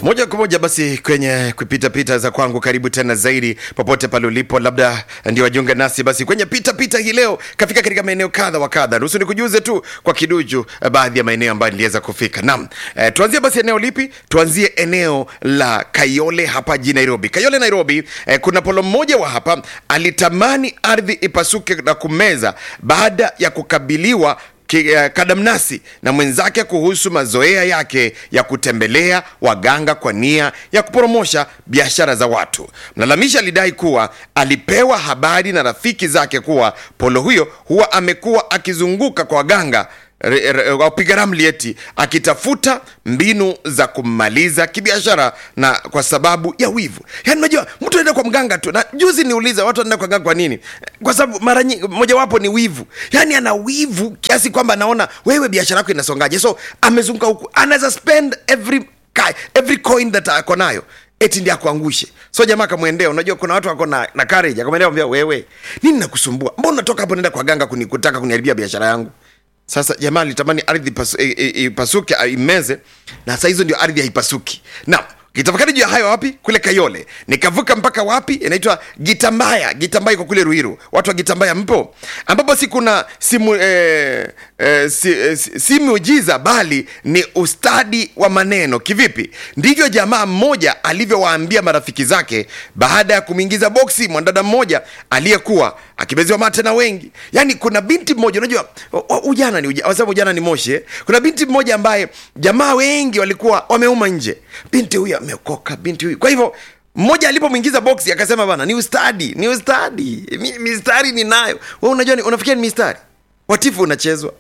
moja kwa moja basi kwenye kupita pita za kwangu karibu tena zaidi popote pale ulipo labda ndio wajiunga nasi basi kwenye pita pita hii leo kafika katika maeneo kadha wa kadha ruhusu nikujuze tu kwa kiduju eh, baadhi ya maeneo ambayo niliweza kufika naam eh, tuanzie basi eneo lipi tuanzie eneo la kayole hapa jijini nairobi kayole nairobi eh, kuna polo mmoja wa hapa alitamani ardhi ipasuke na kumeza baada ya kukabiliwa ki- eh, kadamnasi na mwenzake kuhusu mazoea yake ya kutembelea waganga kwa nia ya kuporomosha biashara za watu. Mlalamishi alidai kuwa alipewa habari na rafiki zake kuwa polo huyo huwa amekuwa akizunguka kwa waganga re- re- wapiga ramli eti akitafuta mbinu za kummaliza kibiashara na kwa sababu ya wivu yaani unajua mtu anaenda kwa mganga tu na juzi niuliza watu wanaenda kwa mganga kwa nini kwa sababu mara nyingi mojawapo ni wivu yaani ana wivu kiasi kwamba anaona wewe biashara yako inasongaje so amezunguka huku anaweza spend every ka- every coin that ako nayo eti ndi akuangushe so jamaa akamwendea unajua kuna watu wako na, na courage akamwendea ambia wewe nini nakusumbua mbona unatoka hapo naenda kwa ganga kuni, kutaka kuniharibia biashara yangu sasa jamaa alitamani ardhi ipasu- i- i- ipasuke a- imeze na saa hizo ndio ardhi haipasuki na kitafakari juu ya hayo wapi kule kayole nikavuka mpaka wapi inaitwa gitambaya gitambaya iko kule ruiru watu wa gitambaya mpo ambapo si kuna simu eh, eh, si, eh, si, si miujiza bali ni ustadi wa maneno kivipi ndivyo jamaa mmoja alivyowaambia marafiki zake baada ya kumwingiza boksi mwanadada mmoja aliyekuwa akibeziwa mate na wengi yaani kuna binti mmoja unajua o- o- ujana ni uja- wanasema ujana ni moshi eh? kuna binti mmoja ambaye jamaa wengi walikuwa wameuma nje binti huyu ameokoka binti huyu kwa hivyo mmoja alipomwingiza boksi akasema bana ni ustadi ni ustadi Mi- mistari ninayo we unajua ni- unafikia ni mistari watifu unachezwa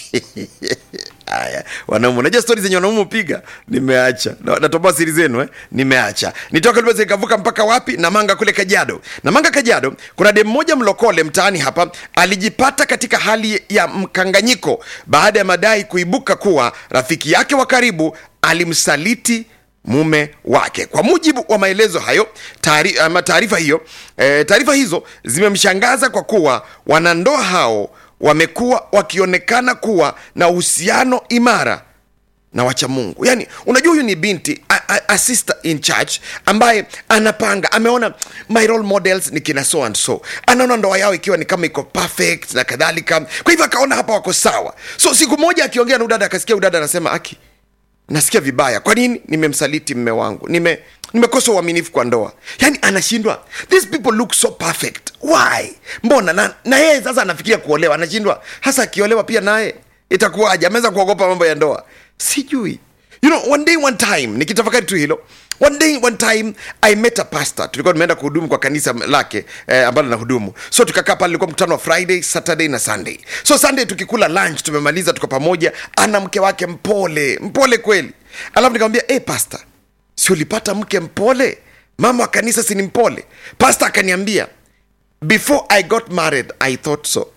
haya wanaume unajua stori zenye wanaume upiga nimeacha Na- natoboa siri zenu eh? nimeacha nitoka libeza ikavuka mpaka wapi namanga kule kajado namanga kajado kuna dem mmoja mlokole mtaani hapa alijipata katika hali ya mkanganyiko baada ya madai kuibuka kuwa rafiki yake wa karibu alimsaliti mume wake kwa mujibu wa maelezo hayo taari- ama taarifa hiyo e, taarifa hizo zimemshangaza kwa kuwa wanandoa hao wamekuwa wakionekana kuwa na uhusiano imara na wacha mungu yaani unajua huyu ni binti a, a, a sister in church ambaye anapanga ameona my role models ni kina so and so anaona ndoa yao ikiwa ni kama iko perfect na kadhalika kwa hivyo akaona hapa wako sawa so siku moja akiongea na udada akasikia udada anasema aki nasikia vibaya kwa nini nimemsaliti mme wangu nime nimekosa uaminifu kwa ndoa yaani anashindwa these people look so perfect why mbona na, na yeye sasa anafikiria kuolewa anashindwa hasa akiolewa pia naye itakuwaje ameweza kuogopa mambo ya ndoa sijui you know one day one time nikitafakari tu hilo one day one time i met a pastor tulikuwa tumeenda kuhudumu kwa kanisa lake eh, ambalo na hudumu so tukakaa pale ilikuwa mkutano wa friday saturday na sunday so sunday tukikula lunch tumemaliza tuko pamoja ana mke wake mpole mpole kweli alafu nikamwambia hey, pastor si ulipata mke mpole mama wa kanisa si ni mpole pastor akaniambia before i got married i thought so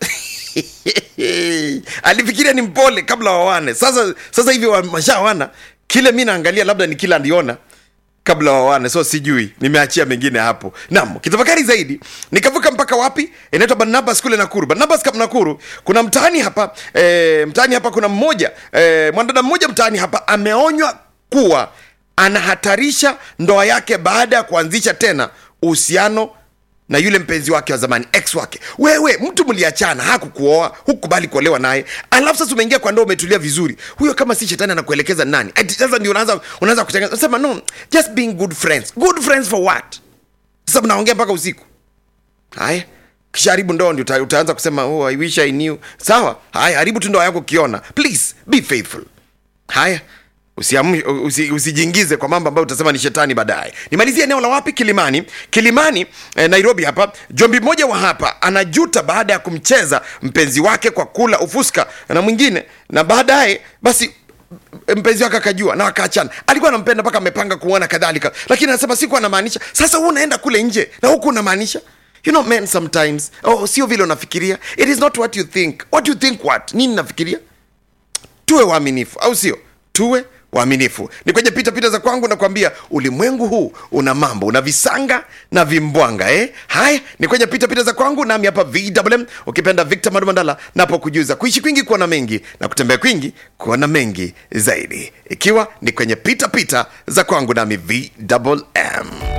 alifikiria ni mpole kabla wawane sasa sasa hivi wameshawana kile mi naangalia labda ni kila aliona kabla wawane so sijui nimeachia mengine hapo nam kitafakari zaidi nikavuka mpaka wapi inaitwa barnabas kule nakuru barnabas kap nakuru kuna mtaani hapa e, mtaani hapa kuna mmoja e, mwanadada mmoja mtaani hapa ameonywa kuwa anahatarisha ndoa yake baada ya kuanzisha tena uhusiano na yule mpenzi wake wa zamani ex wake wewe mtu mliachana hakukuoa hukubali kuolewa naye alafu sasa umeingia kwa ndoa umetulia vizuri huyo kama si shetani anakuelekeza nani Ati sasa ndio unaanza unaanza kutengeneza sema no just being good friends good friends for what sasa mnaongea mpaka usiku haya kisha haribu ndoa ndio uta, utaanza kusema oh, i wish i knew sawa haya haribu tu ndoa yako ukiona please be faithful haya usiamu- usi- usijiingize kwa mambo ambayo utasema ni shetani baadaye nimalizie eneo la wapi kilimani kilimani eh, nairobi hapa jombi mmoja wa hapa anajuta baada ya kumcheza mpenzi wake kwa kula ufuska na mwingine na baadaye basi mpenzi wake akajua na wakaachana alikuwa anampenda mpaka amepanga kuona kadhalika lakini anasema siku anamaanisha sasa huu unaenda kule nje na huku unamaanisha you know men sometimes oh, sio vile unafikiria it is not what you think what you think what nini nafikiria tuwe waaminifu au sio tuwe waaminifu ni kwenye pita pita za kwangu nakwambia ulimwengu huu una mambo una visanga na vimbwanga eh? haya ni kwenye pita pita za kwangu nami hapa vwm ukipenda victor madumandala napokujuza kuishi kwingi kuona mengi na kutembea kwingi kuona mengi zaidi ikiwa ni kwenye pita pita za kwangu nami vwm